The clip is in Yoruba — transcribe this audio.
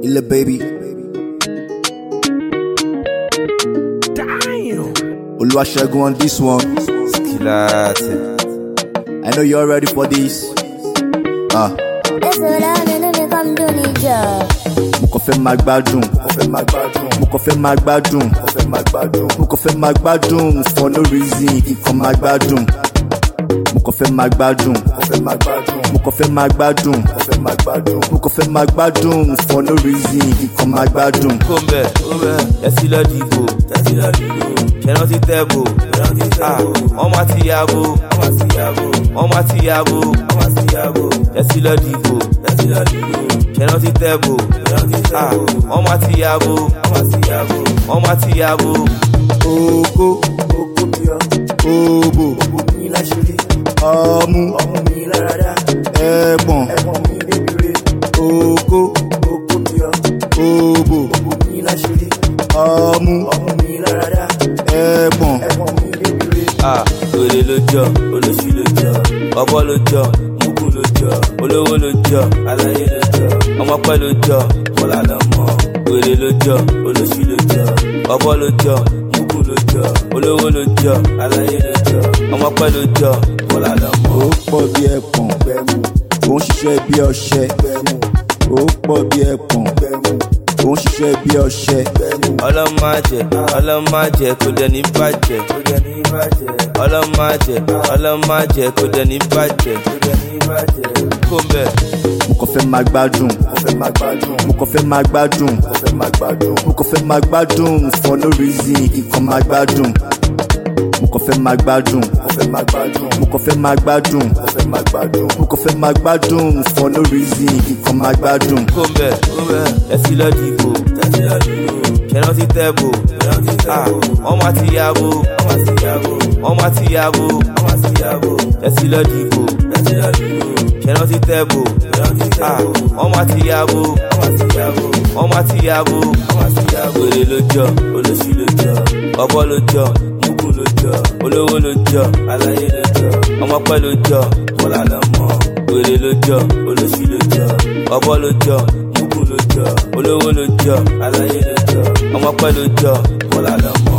Illa baby. Damn. Oluwasegun on this one. Skilati. I know you're ready for this. Ah, Èsòlá nínú mi kọ́ mi dùn níjọ. mo kàn fẹ́ máa gbádùn. Mo kàn fẹ́ máa gbádùn. Mo kàn fẹ́ máa gbádùn for no reason. Ikàn máa gbádùn. Mo kàn fẹ́ máa gbádùn. Mo kàn fẹ́ máa gbádùn. Mo kàn fẹ́ máa gbádùn for no reason. Ikàn máa gbádùn. Kóńbẹ̀, kóńbẹ̀, ẹsí lọ dìbò. Ṣẹ̀nà ti tẹ̀bò. Ah, Wọ́n máa ti yàgò. Wọ́n máa ti yàgò. Ẹsí lọ dìbò. Ṣẹ̀nà ti tẹ̀bò. Ah, Wọ́n máa ti yàgò. Wọ́n máa ti yàgò. Oko, obo, ọmú, ẹ̀pọ̀n, oko, obo, ọmú, ẹ̀pọ̀n. Ah, Wèrè ló jọ, olóṣù ló jọ, ọbọ̀ ló jọ, mugu ló jọ, olówó ló jọ, aláyé ló jọ, ọmọpẹ́ ló jọ, bọ́lá lọ mọ́. Wèrè ló jọ, olóṣù ló jọ, ọbọ̀ ló jọ, mugu ló jọ, olówó ló jọ, aláyé ló jọ, ọmọpẹ́ ló jọ, bọ́lá lọ mọ́. ó pọ̀ bí ẹ̀pọ̀n ó ń ṣiṣẹ́ bí ọṣẹ ó pọ̀ bí ẹ̀pọ̀n ó ń ṣiṣẹ́ bí ọṣẹ ọlọ́májẹ ọlọ́májẹ kò dẹ̀ ní bàjẹ́ ọlọ́májẹ ọlọ́májẹ kò dẹ̀ ní bàjẹ́ kóńbẹ̀ mo kàn fẹ́ máa gbádùn mo kàn fẹ́ máa gbádùn mo kàn fẹ́ máa gbádùn for no reason ikàn máa gbádùn mo kàn fẹ́ máa gbádùn mo kàn fẹ́ máa gbádùn mo kàn fẹ́ máa gbádùn for no reason ikàn máa gbádùn. kóńbẹ̀ kóńbẹ̀ ẹsí lọ dìbò ṣẹ̀nà ti tẹ̀bò Ah, wọ́n máa ti yàgò wọ́n máa ti yàgò ẹsí lọ dìbò ṣẹ̀nà ti tẹ̀bò Ah, wọ́n máa ti yàgò wọ́n máa ti yàgò wèrè ló jọ olóṣù ló jọ ọbọ̀ ló jọ mugu ló jọ olówó ló jọ aláyé ló jọ ọmọpẹ́ ló jọ bọ́lá lọ mọ́ wèrè ló jọ olóṣù ló jọ ọbọ̀ ló jọ mugu ló jọ olówó ló jọ aláyé ló jọ ọmọpẹ́ ló jọ bọ́lá lọ mọ́.